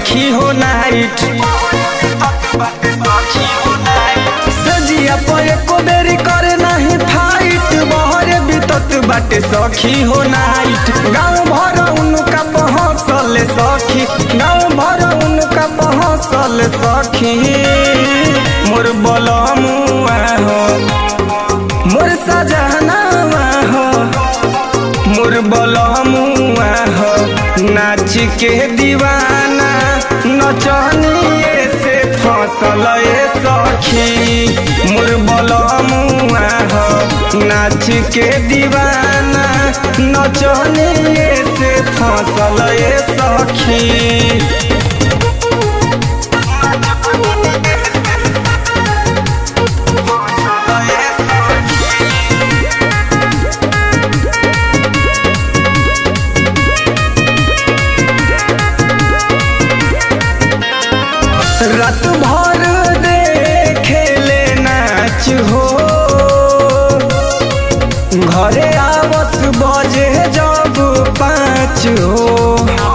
सखी हो नाइट सजिया पर एको बेरी करे नहीं फाइट बहरे बितत बाटे सखी हो नाइट गाँव भर उनका पहुँचल सखी गाँव भर उनका पहुँचल सखी मोर बलमुआ हो मोर सजनावा हो मोर बलमुआ हो नाच के दीवाना नचनिए से फसल ए सखी मोर बलमुआ हो नाच के दीवाना नचनिए से फसल ए सखी रात भर देखेले नाच हो घरे आवस बजे जब पाँच हो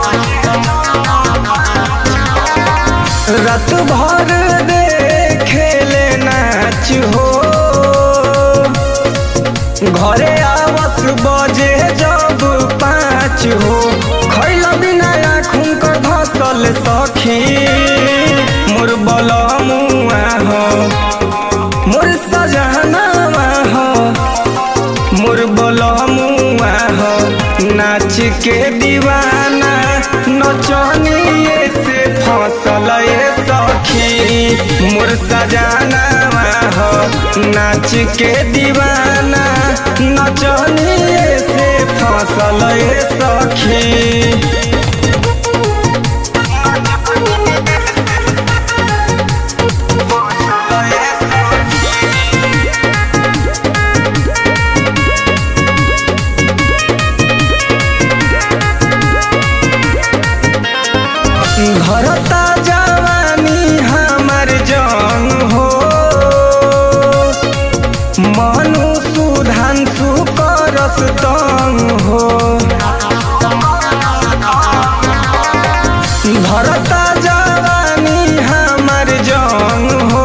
रात भर देखेले नाच हो घरे आवस बजे जब पाँच हो खैल बिना आँखुन कर धसल सखी मोर बलमुआ हो मोर सजनावा हो मोर बलमुआ हो नाच के दीवाना नचनिए से फसल ए सखी मोर सजनावा हो नाच के दीवाना नचनिए से फसल ए सखी धरता जवानी हमर जंग हो मनु सुधांशु करस तंग हो धरता जवानी हमर जंग हो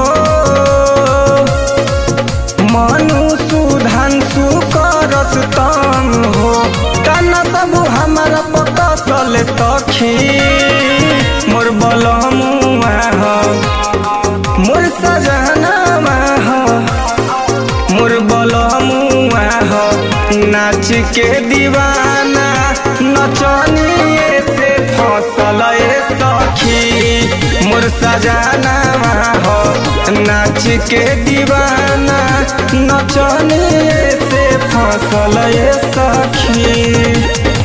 मनु सुधांशु करस तंग हो तन सब हमर पकसल सखी मोर बलमुआ हो मोर सजनावा हो मोर बलमुआ हो नाच के दीवाना नचनिए से फसल ए सखी मोर सजनावा हो नाच के दीवाना नचनिए से फसल ए सखी